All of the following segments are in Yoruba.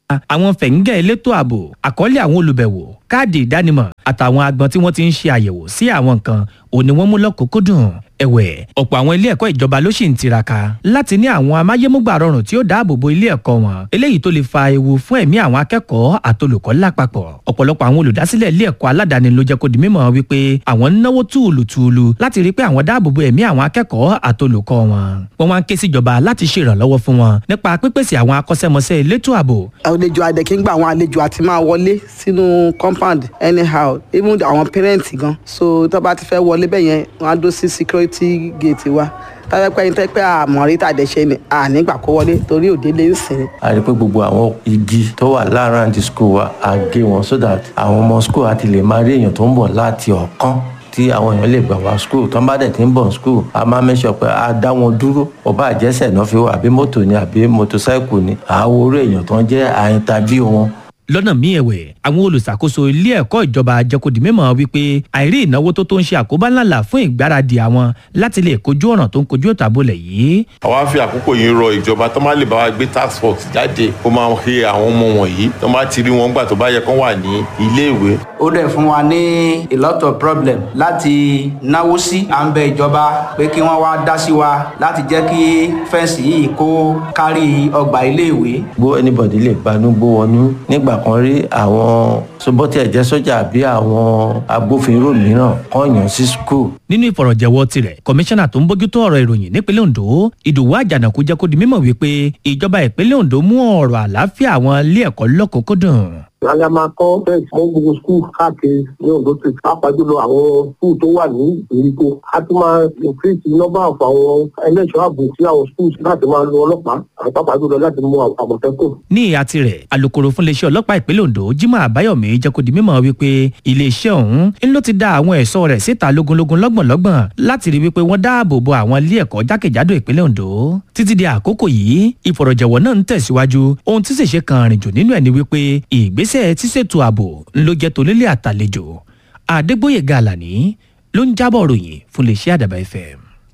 àwọn fẹ̀ǹgẹ̀ elétò ààbò àkọọ́lẹ̀ àwọn olùbẹ̀wò káàdì ìdánimọ̀ àtàwọn agbọn tí wọ́n ti ń ṣe àyẹ̀wò sí àwọn nǹkan òní wọ́n mú lọ́kùnkúndùn ẹ̀wẹ̀ ọ̀pọ̀ àwọn ilé ẹ̀kọ́ ìjọba ló sì ń tiraka láti ní àwọn amáyémúgbà rọrùn tí ó dáàbò bo ilé ẹ̀kọ́ wọn eléyìí tó lè fa ewu fún ẹ̀mí àwọn akẹ́kọ̀ọ́ àtolùkọ́ lápapọ̀ ọ̀pọ̀lọpọ̀ àwọn olùdásílẹ̀ ilé ẹ̀kọ́ aládàáni ló jẹ́ kó di mímọ̀ wípé àwọn ń náwó túùlùtùùlù láti rí pé àwọn dáàbò bo ẹ̀mí àwọn akẹ́kọ̀ọ́ àtolùkọ́ wọn wọ́n wá ń ké síjọba láti ṣèrànlọ́wọ́ fún wọn nípa pípèsè àwọn akọ́ṣẹ́mọṣẹ́ elétò ààbò àlejò adẹ̀kíngbà àwọn àlejò àti máa wọlé sínú compound anyhow even àwọn parents gan so tó bá ti fẹ́ wọlé bẹ́ẹ̀ yẹn wọ́n á dó sí security gate wa tọ́jọ́pẹ́ yín tẹ́pẹ́ àmọ́rí tàdẹ́sẹ́ ni ànígbà kó wọlé torí òde lè ń sìn. a rí i pé gbogbo àwọn igi tó wà láàárín àti school wa a gé wọn so that àwọn ọmọ school àti lè máa rí èèyàn tó ń bọ̀ láti ọ̀kan tí àwọn èèyàn lè gbà wá school tó ń bá dẹ̀ ti ń bọ̀ school a máa mẹ́sọ̀ pé a dá wọn dúró ọba àjẹsẹ̀ náà fi wá àbí mọ́tò ni àbí mọ́tòsáìkù ni àwọn orí èèyàn tó ń jẹ́ àyíntàbí wọn lọ́nà míì ẹ̀wẹ̀ àwọn olùṣàkóso ilé ẹ̀kọ́ ìjọba jẹ́kọ̀dì mímọ̀ wípé àìrí ìnáwó tó tó ń ṣe àkóbá ńláńlá fún ìgbáradì àwọn láti lè kojú ọ̀ràn tó ń kojú ìtàbọ̀lẹ̀ yìí. àwa fi àkókò yìí rọ ìjọba tó má lè bá wa gbé task force jáde kó máa he àwọn ọmọ wọ̀nyí tó má ti rí wọn gbà tó bá yẹ kán wà ní iléèwé. ó dẹ̀ fún wa ní a lot of problem láti náwó sí à ń bẹ ìjọba pé kí wọ́n wá dá sí wa láti jẹ́ kí fẹ́ǹsì yìí kó kárí ọgbà iléèwé. gbó anybody lè gbanú gbó wọnú nígbà kan rí àwọn sobọ́tì ẹ̀jẹ̀ sọ́jà àbí àwọn agbófinró mìíràn kàn yàn sí skul. nínú ìfọ̀rọ̀jẹ̀wọ́ tirẹ̀ kọmíṣánná tó ń bójútó ọ̀rọ̀ ìròyìn nípínlẹ̀ ondo ìdòwú àjànàkú jẹ́ kó di mímọ̀ wípé ìjọba ìpínlẹ̀ ondo mú ọ̀rọ̀ àlàáfíà àwọn ilé ẹ̀kọ́ lọ́kùnkúndùn Ìyáálé máa kọ́ bẹ́ẹ̀ mọ́ gbogbo skul káàkiri ní Ondo State. Pàápàá jùlọ àwọn skul tó wà ní ìgbèríko. A tún máa increase number of àwọn ẹlẹ́ṣọ́ ààbò sí àwọn schools láti máa lo ọlọ́pàá. Àwọn pàápàá jùlọ láti mú àmọ̀tẹ́kùn. ní ìhà tirẹ̀ alūkkóró fún iléeṣẹ́ ọlọ́pàá ìpínlẹ̀ ondo jimoh abayomi jẹ́ kó di mímọ̀ wípé iléeṣẹ́ ọ̀hún ń ló ti dá àwọn ẹ̀ṣọ́ rẹ̀ síta lógúnlógún lọ́gbọ̀nlọ́gbọ̀n láti rí wípé wọ́n dáàbò bo àwọn ilé ẹ̀kọ́ jákèjádò ìpínlẹ̀ ondo títí di àkókò yìí ìfọ̀rọ̀jẹ̀wọ̀ náà ń tẹ̀síwájú ohun tí ṣèṣe kan rìn jù nínú ẹ̀ ni wípé ìgbésẹ̀ tíṣètò ààbò ló jẹ́ tonílé àtàlejò àdégbòye gàlàní ló ń jábọ̀ ròyìn fún iléeṣẹ́ àdàbà fm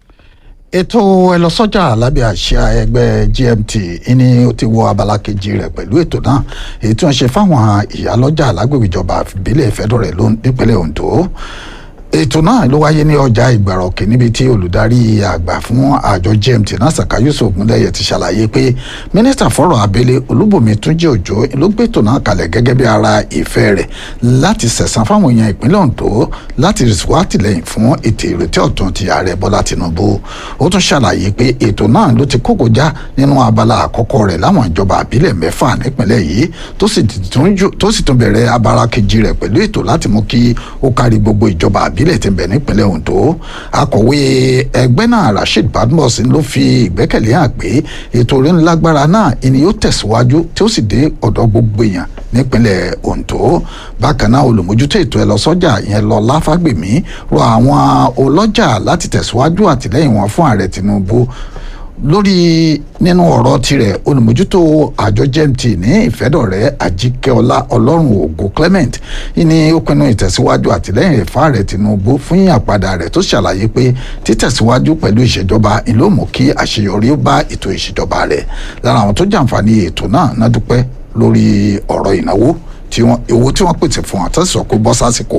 ètò ẹlọsọjà lábẹ́ àṣà ẹgbẹ́ gmt ní ó ti wọ abala kejì rẹ̀ pẹ̀lú ètò náà èyí tí wọ́n ṣe fáwọn ìyálọ́jà lágbègbè ìjọba ìbílẹ̀ ìfẹ́dọ̀rẹ̀ nípínlẹ̀ ondo ètò náà ló wáyé ní ọjà ìgbàrọ̀kì níbi tí olùdarí àgbà fún àjọ gmt nasaka yusuf múlẹ̀yẹ ti ṣàlàyé pé mínísítà fọ́rọ̀ abẹ́lé olúbùnmi túnjí òjò ló gbé ètò náà kalẹ̀ gẹ́gẹ́ bí ara ìfẹ́ rẹ̀ láti sẹ̀sán fáwọn èèyàn ìpínlẹ̀ ondo láti wá tìlẹ́yìn fún ètò ìrètí ọ̀tun ti ààrẹ bọ́lá tinubu ó tún ṣàlàyé pé ètò náà ló ti kókò já nínú abala àkọ́kọ́ rẹ̀ láwọn ìjọba àbílẹ̀ mẹ́fà nípínlẹ̀ yìí tó sì tún bẹ̀rẹ̀ abala kejì rẹ̀ pẹ̀lú ètò láti mú kí ó kárí gbogbo ìjọba àbílẹ̀ ìbílẹ̀ ti bẹ̀ nípínlẹ̀ ondo akọ̀wé ẹgbẹ́ náà rasheed badmus ló fi ìgbẹ́kẹ̀lé hàn pé ètò orin lágbára náà ìní yóò tẹ̀síwájú tí ó sì dé ọ̀dọ̀ gbogbo èèyàn nípínlẹ̀ ondo bákan náà olùmójútó ètò ẹlọsọjà yẹn lọ láfàgbèmí rọ àwọn ọlọ́jà láti tẹ̀síwájú àtìlẹ́yìn wọn fún ààrẹ tinubu lórí nínú ọ̀rọ̀ tirẹ̀ olùmójútó àjọ gmt ní ìfẹ́dọ̀rẹ́ àjíkẹ́ọlá ọlọ́run ògo clement ní ó pinnu ìtẹ̀síwájú àtìlẹ́yìn rẹ̀ fáàrẹ̀ tinubu fún àpadà rẹ̀ tó ṣàlàyé pé títẹ̀síwájú pẹ̀lú ìṣèjọba ìlú mú kí àṣeyọrí ó bá ètò ìṣèjọba rẹ̀ lára àwọn tó jàǹfààní ètò náà náà dúpẹ́ lórí ọ̀rọ̀ ìnáwó owó tí wọ́n pèsè fún àtẹ̀sọ̀ kó bọ́ sásìkò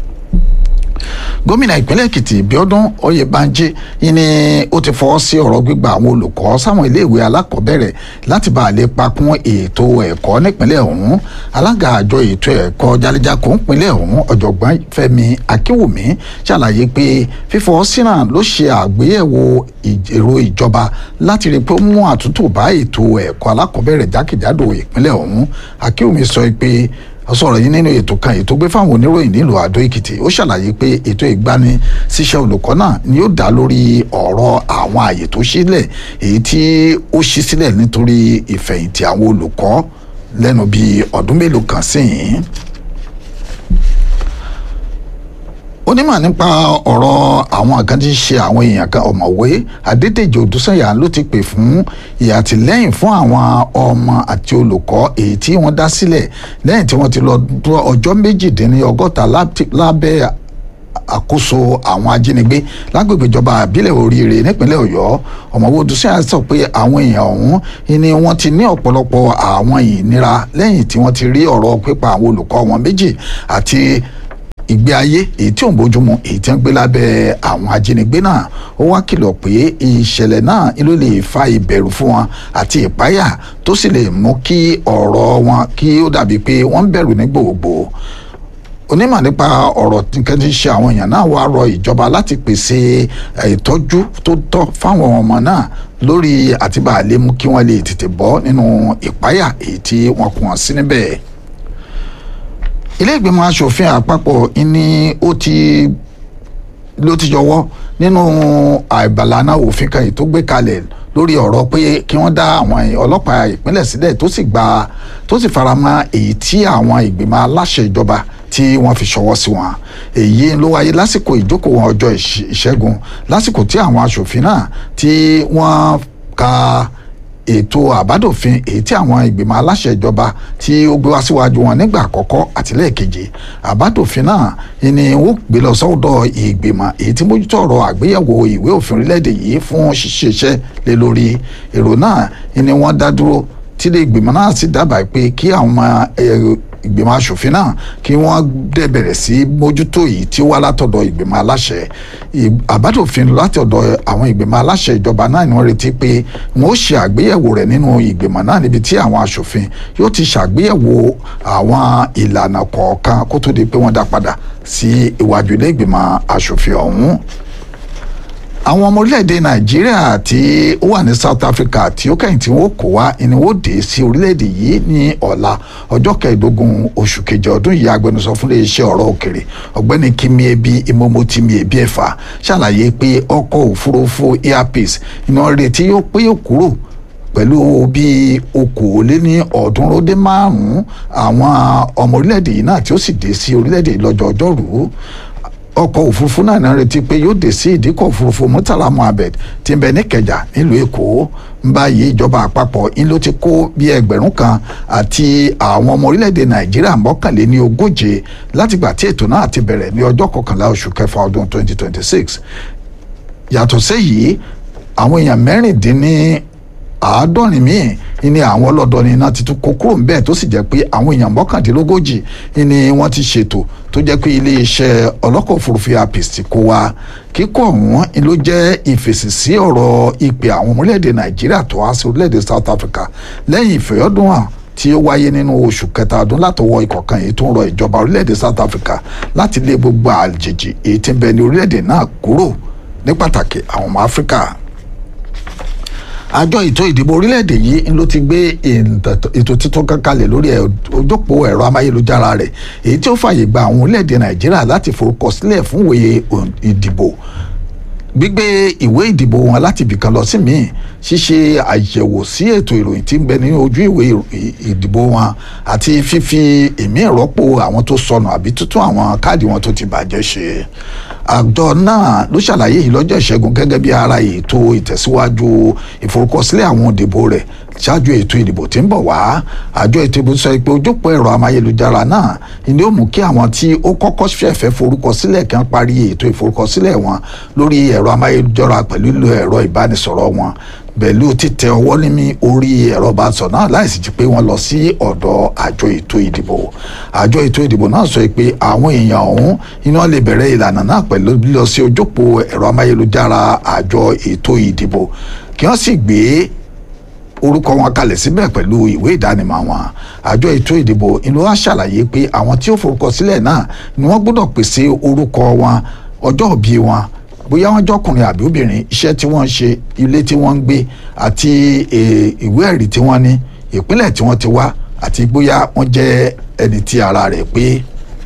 gómìnà ìpínlẹ̀ èkìtì bíọ́dún oyèbánjí ni ó ti fọwọ́ sí ọ̀rọ̀ gbígba àwọn olùkọ́ sáwọn iléèwé alákọ̀ọ́bẹ̀rẹ̀ láti bá a lè pakún ètò ẹ̀kọ́ nípínlẹ̀ ọ̀hún alága àjọ ètò ẹ̀kọ́ jálẹ̀jákò nípínlẹ̀ ọ̀hún ọ̀jọ̀gbọ́n fẹ́mi akínwùmí ṣàlàyé pé fífọwọ́ sí náà ló ṣe àgbéyẹ̀wò èrò ìjọba láti rí i pé ó mú àtúntò bá ètò ẹ̀kọ́ alákọ̀ọ́bẹ̀rẹ̀ jákèjádò ìpínlẹ̀ ọ̀hún akínwùmí sọ pé ó sọ̀rọ̀ yìí nínú ètò kan ètò gbé fáwọn oníròyìn nílùú àdó èkìtì ó ṣàlàyé pé ètò ìgbani síṣẹ́ olùkọ́ náà ni ó dá lórí ọ̀rọ̀ àwọn àyè tó sílẹ̀ èyí tí ó ṣí sílẹ̀ nítorí ìfẹ̀yìntì àwọn olùkọ́ lẹ́nu bíi ọdún mélòó kan sẹ́yìn onímọ̀ nípa ọ̀rọ̀ àwọn kan tí ń ṣe àwọn èèyàn kan ọ̀mọ̀wé adédèjì odúsànyà ló ti pè fún ìyàtìlẹ́yìn fún àwọn ọmọ àti olùkọ́ èyí tí wọ́n dá sílẹ̀ lẹ́yìn tí wọ́n ti lọ ọjọ́ méjìdínlọ́gọ́ta lábẹ́ àkóso àwọn ajínigbé lágbègbè ìjọba àbílẹ̀ oríire nípínlẹ̀ ọ̀yọ́ ọ̀mọ̀wé odùsíà sọ pé àwọn èèyàn ọ̀hún ni wọ́n ti ní ọ̀pọ̀lọpọ̀ àwọn ìnira lẹ́yìn tí wọ́n ti rí ọ̀rọ̀ pípa àwọn olùkọ́ wọn méjì àti ìgbé ayé èyí tí ò ń bójúmu èyí tí wọ́n gbé lábẹ́ àwọn ajínigbé náà ó wá kìlọ̀ pé ìṣẹ̀lẹ̀ náà ló lè fa ìbẹ̀rù fún wọn àti ìpáyà tó sì lè mú kí ọ̀rọ̀ wọn kí ó dàbí pé wọ́n ń bẹ̀rù ní gbogbo onímọ̀ nípa ọ̀rọ̀ nǹkan tí ń ṣe àwọn èèyàn náà wá rọ ìjọba láti pèsè ìtọ́jú tó tọ́ fáwọn ọmọ náà lórí àtibá lè mú kí wọ́n lè tètè bọ́ nínú ìpáyà èyí tí wọ́n kún wọn sí níbẹ̀ ilé ìgbìmọ̀ asòfin àpapọ̀ ni ó ti ló ti yọwọ́ nínú àìbàlànà òfin kan yìí tó gbé kalẹ̀ lórí ọ̀rọ̀ pé kí wọ́n dá àwọn ọlọ́pàá ìpínlẹ̀ sílẹ̀ tó sì gba tó sì faramọ́ èyí tí àwọn ìgbìmọ̀ aláṣẹ ìjọba tí wọ́n fi ṣọwọ́ sí wọn èyí ló wáyé lásìkò ìjókòó wọn ọjọ́ ìṣẹ́gun lásìkò tí àwọn asòfin náà tí wọ́n ka ètò àbádòfin èyí tí àwọn ìgbìmọ̀ aláṣẹ ìjọba tí ó gbé wá síwájú wọn nígbà àkọ́kọ́ àti lẹ́ẹ̀kejì àbádòfin náà ni ó gbé lọ sọ́dọ̀ ìgbìmọ̀ èyí tí mójútó ọ̀rọ̀ àgbéyẹ̀wò ìwé òfin orílẹ̀-èdè yìí fún ṣíṣe iṣẹ́ lé lórí èrò náà ni wọ́n dá dúró tí ilé ìgbìmọ̀ náà sì dábàá pé kí àwọn ìgbìmọ̀ asòfin náà kí wọ́n dẹ̀ bẹ̀rẹ̀ sí mójútó yìí tí ó wá látọ̀dọ̀ ìgbìmọ̀ aláṣẹ àbádòfin látọ̀dọ̀ àwọn ìgbìmọ̀ aláṣẹ ìjọba náà ni wọ́n retí pé wọ́n ó ṣe àgbéyẹ̀wò rẹ̀ nínú ìgbìmọ̀ náà níbi tí àwọn asòfin yóò ti ṣàgbéyẹ̀wò àwọn ìlànà kọ̀ọ̀kan kó tó di pé wọ́n dá padà sí iwájú ilé ìgbìmọ̀ asòfin ọ̀hún àwọn ọmọ orílẹ̀-èdè nàìjíríà tí ó wà ní south africa tí ó kẹ́yìn tí wọ́n kó wá ni wọ́n dé sí orílẹ̀-èdè yìí ní ọ̀la ọjọ́ kẹẹ̀ẹ́dógún oṣù kejì ọdún yìí agbẹnusọ fún iléeṣẹ́ ọ̀rọ̀ òkèrè ọ̀gbẹ́ni kimi ebi imomotimi ebi ẹ̀fà ṣàlàyé pé ọkọ̀ òfurufú airpeace iná retí yóò pé yóò kúrò pẹ̀lú bí okòóléní ọ̀ọ́dúnrún dé márùn-ún àwọn ọmọ orílẹ̀-èdè yìí náà tí ó sì dé sí orílẹ̀-èdè yìí lọ́jọ́ ọjọ́rú ọkọ̀ òfurufú náà náà retí pé yóò dé sí ìdíkọ̀ òfurufú murtala mohammed tí ń bẹ ní kẹjà nílùú èkó ń báyìí ìjọba àpapọ̀ ń ló ti kó bí ẹgbẹ̀rún kan àti àwọn ọmọ orílẹ̀-èdè nàìjíríà mọ́kànléní ogóje látìgbà tí ètò náà ti bẹ̀rẹ̀ ní ọjọ́ kọkànlá oṣù kẹfà ọdún 2026 yàtọ̀ séyìí àwọn èèyàn mẹ́rìndínní àádọ́rin míì ni àwọn ọlọ́dọ̀ ni iná ti tún kó kúrò níbẹ̀ tó sì jẹ́ pé àwọn èèyàn mọ́kàndínlógójì ni wọ́n ti ṣètò tó jẹ́ pé iléeṣẹ́ ọlọ́kọ̀ òfurufú apis ti kó wa kíkọ́ ọ̀hún ló jẹ́ ìfèsì sí ọ̀rọ̀ ìpè àwọn ọmọ orílẹ̀-èdè nàìjíríà tó wá sí orílẹ̀-èdè south africa lẹ́yìn ìfẹ̀yọ́dún hàn tí ó wáyé nínú oṣù kẹta ọdún látọwọ́ ìkọ̀kan èyí tó ń rọ ìjọba orílẹ̀-èdè south africa láti lé gbogbo àjèjì èyí tí ń bẹ ní orílẹ̀-èdè náà kúrò ní pàtàkì àwọn ọmọ áfíríkà àjọ ètò ìdìbò orílẹ̀-èdè yìí ló ti gbé ètò tuntun kan kalẹ̀ lórí ojópó ẹ̀rọ amáyélujára rẹ̀ èyí tí ó fàyè gba àwọn orílẹ̀-èdè nàìjíríà láti forúkọsílẹ̀ fún ìwé ìdìbò gbígbé ìwé ìdìbò wọn láti ibìkan lọ sí míì ṣíṣe àyẹ̀wò sí ètò ìròyìn tí ń bẹ ní ojú ìwé ìdìbò wọn àti fífi ìmí ìrọ́pò àwọn tó sọnù àbí tuntun àwọn káàdì wọn tó ti bàjẹ́ ṣe àjọ náà ló ṣàlàyé yìí lọ́jọ́ ìṣẹ́gun gẹ́gẹ́ bí ara ètò ìtẹ̀síwájú ìforúkọsílẹ̀ àwọn òdìbò rẹ̀ ṣáájú ètò ìdìbò tí ń bọ̀ wá àjọ ètò ìbò sọ pé ojúpọ̀ ẹ̀rọ amáyélujára náà ni ó mú kí àwọn tí ó kọ́kọ́ fẹ́fẹ́ forúkọsílẹ̀ kan parí ètò ìforúkọsílẹ̀ wọn lórí ẹ̀rọ amáyélujára pẹ̀lú lílo ẹ̀rọ ìbánisọ̀rọ̀ wọn pẹ̀lú títẹ ọwọ́ ní orí ẹ̀rọ ìbánisọ̀rọ̀ náà láìsí ti pé wọ́n lọ sí ọ̀dọ̀ àjọ ètò ìdìbò àjọ ètò ìdìbò náà sọ pé àwọn èèyàn ọ̀hún iná lè bẹ̀rẹ̀ ìlànà náà pẹ̀lú lílọ sí ojópó ẹ̀rọ amáyélujára àjọ ètò ìdìbò kí wọ́n sì gbé orúkọ wọn kalẹ̀ síbẹ̀ pẹ̀lú ìwé ìdánimọ̀ wọn àjọ ètò ìdìbò ìlú wa ṣàlàyé pé àwọn tí ó forúkọ sílẹ̀ náà ni wọ́n gbọ́dọ̀ pèsè orúkọ wọn ọjọ́ òbí wọn bóyá wọ́n jọkùnrin àbí obìnrin iṣẹ́ tí wọ́n ń ṣe ilé tí wọ́n ń gbé àti ìwé ẹ̀rí tí wọ́n ní ìpínlẹ̀ tí wọ́n ti wá àti bóyá wọ́n jẹ́ ẹni tí ara rẹ̀ pé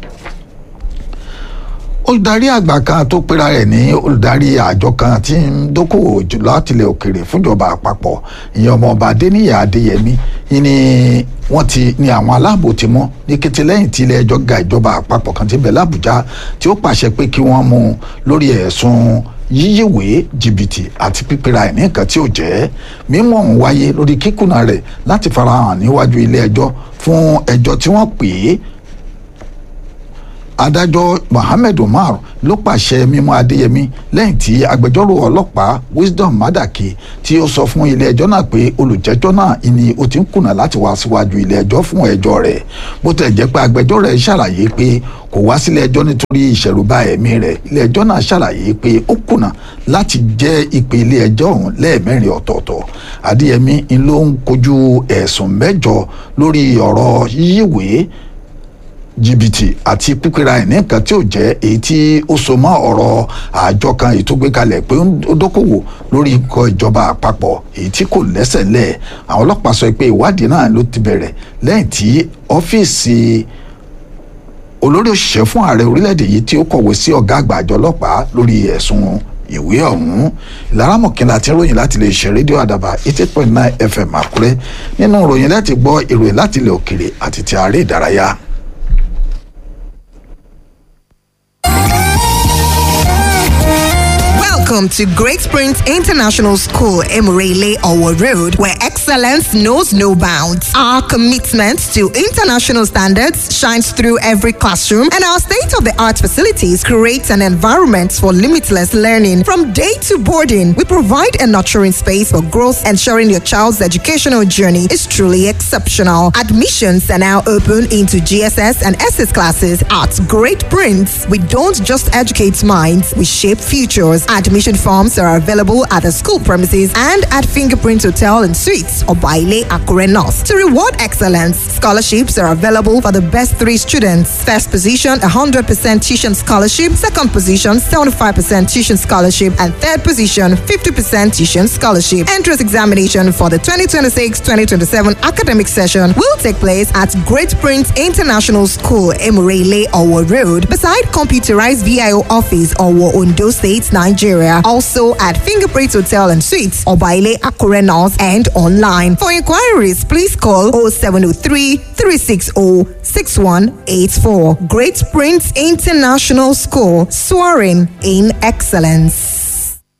olùdarí àgbà kan tó pera rẹ̀ ní olùdarí àjọ kan tí ń dókòwò jùlọ àtìlẹ̀ òkèrè fúnjọba àpapọ̀ ìyẹn ọmọọba adéníyà adéyẹmí ni wọ́n ti ní àwọn aláàbò ti mú ní kété lẹ́yìn tí ilé ẹjọ́ ga ìjọba àpapọ̀ kan ti bẹ̀ lábújá tí ó pàṣẹ pé kí wọ́n mú un lórí ẹ̀sùn yíyíwèé jìbìtì àti pípera ẹ̀ ní nǹkan tí ò jẹ́ mímọ́ ọ̀hún wáyé lórí kíkùnà rẹ̀ láti farahàn níwájú ilé ẹjọ́ fún ẹjọ́ tí wọ́n pè é adájọ́ mohammed umar ló pàṣẹ mímú adéyẹmí lẹ́yìn tí agbẹjọ́rò ọlọ́pàá wisdom madaki tí ó sọ fún ilé-ẹjọ́ náà pé olùjẹ́jọ́ náà ni ó ti ń kùnà láti wá síwájú ilé-ẹjọ́ fún ẹjọ́ rẹ̀ bó tẹ̀ jẹ́ pé agbẹjọ́rò rẹ̀ ṣàlàyé pé kò wá sílé ẹjọ́ nítorí ìṣẹ̀rùbá ẹ̀mí rẹ̀ ilé-ẹjọ́ náà ṣàlàyé pé ó kùnà láti jẹ́ ìpè ilé-ẹjọ́ ọ̀hún lẹ́ẹ̀mẹ́rin ọ̀tọ̀ọ̀tọ̀ adéyẹmí ló ń kojú ẹ̀sùn mẹ́jọ lórí ọ̀rọ̀ yíyíwèé jìbìtì àti pípẹ́ra ẹ̀ ní nǹkan tí ò jẹ́ èyí tí ó so mọ́ ọ̀rọ̀ àjọ kan èyí tó gbé kalẹ̀ pé ó dókòwò lórí ikọ̀ ìjọba àpapọ̀ èyí tí kò lẹ́sẹ̀ lẹ̀ àwọn ọlọ́pàá sọ pé ìwádìí náà ló ti bẹ̀rẹ̀ lẹ́yìn tí ọ́fíìsì olórí òṣìṣẹ́ fún ààrẹ orílẹ̀-èdè yìí tí ó kọ̀wé sí ọ̀gá àgbà àjọ ọlọ́pàá lórí ẹ̀sùn ìwé ọ̀hún ìlara mọ̀kínlá tí ń ròyìn láti lè ṣe rédíò àdàbà eighty point nine fm àkúrẹ́ nínú ìròyìn láti gbọ́ ìròyìn láti ilẹ̀ òkèrè àti ti ààrẹ ìdárayá. Welcome to Great Springs International School, Emirele Owo Road, where excellence knows no bounds. Our commitment to international standards shines through every classroom, and our state of the art facilities create an environment for limitless learning. From day to boarding, we provide a nurturing space for growth, ensuring your child's educational journey is truly exceptional. Admissions are now open into GSS and SS classes at Great Prince. We don't just educate minds, we shape futures. Admission forms are available at the school premises and at Fingerprint Hotel and Suites or Baile Akure North. To reward excellence, scholarships are available for the best three students. First position, 100% tuition scholarship. Second position, 75% tuition scholarship. And third position, 50% tuition scholarship. Entrance examination for the 2026-2027 academic session will take place at Great Prince International School, Emurele, Owo Road, beside computerized VIO office, Owo, Ondo State, Nigeria. Also at Fingerprint Hotel and Suites, Obaile Akure North, and online. For inquiries, please call 0703 360 6184. Great Prince International School, soaring in excellence.